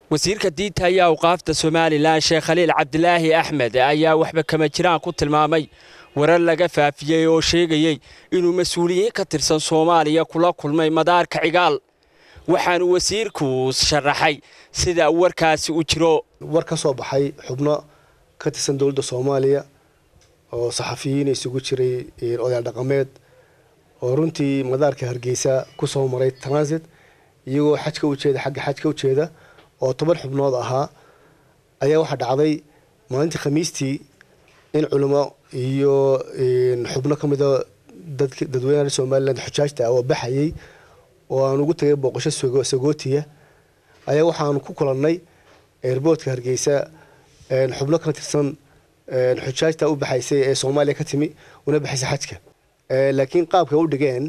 wasiirka diinta iyo awqaafta somalilan sheekh khaliil cabdilaahi axmed ayaa waxba kama jiraan ku tilmaamay warar laga faafiyey oo sheegayey inuu mas-uuliyiin ka tirsan soomaaliya kula kulmay madaarka cigaal waxaanu wasiirku sharaxay sida warkaasi u jiro war ka soo baxay xubno ka tirsan dowladda soomaaliya oo saxafiyiin isugu jiray odayaal dhaqameed oo runtii madaarka hargeysa ku soo maray transit iyagoo xajka ujeeda xagga xajka ujeeda oo toban xubnood ahaa ayaa waxaa dhacday maalintii khamiistii in culimo iyo xubno ka mida dadweynaha somalilan xujaajta ah oo baxayay oo aan ugu tagay booqasho sagootiya ayaa waxaanu ku kulannay airboortka hargeysa xubno ka tirsan xujaajta u baxaysay ee soomaaliya ka timi una baxaysay xajka laakiin qaabka u dhigeen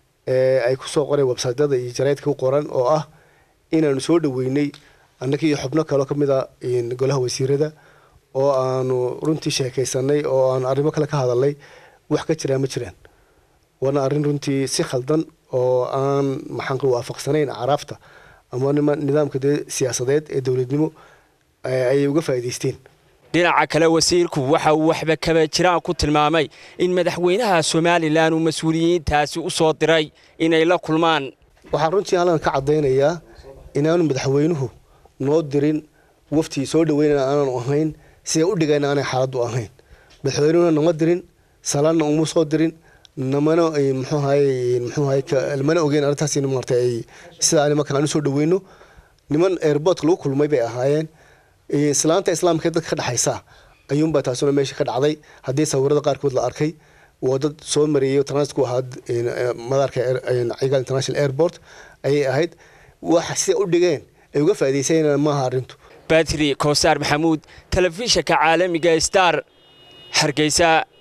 ay kusoo qoreen websaytyada iyo jaraydka u qoran oo ah inaanu soo dhaweynay annaga iyo xubno kaleo ka mid a golaha wasiirada oo aanu runtii sheekaysanay oo aanu arrimo kale ka hadalnay wax ka jiraan ma jiraan waana arrin runtii si khaldan oo aan maxaanku waafaqsanayn caraafta ama nidaamka dee siyaasadeed ee dowladnimo ayay uga faa'iidaysteen dhinaca kale wasiirku waxa uu waxba kaba jiraan ku tilmaamay in madaxweynaha somalilan uu mas-uuliyiintaasi u soo diray inay la kulmaan waxaan runtii halkan ka caddaynayaa inaanu madaxweynuhu noo dirin waftii soo dhaweynana aanaanu ahayn siday u dhigayna aanay xaaladdu ahayn madaxweynuhuna nama dirin salaanna uma soo dirin namana mxuahay mxuahay mana ogeyn arrintaas in maarta ay sidaa nimankan aan u soo dhaweyno niman airboortka lagu kulmay bay ahaayeen islaanta islaamka dadka ka dhexaysa ayuunbaa taasuna meesha ka dhacday haddii sawirada qaarkood la arkay waa dad soo mareeyay transit ku ahaa madaarka cigaal international airport ayay ahayd waxa siday u dhigeen ay uga faa'iidaysanayaan maaha arrintu batri koosaar maxamuud telefishinka caalamiga star hargeysa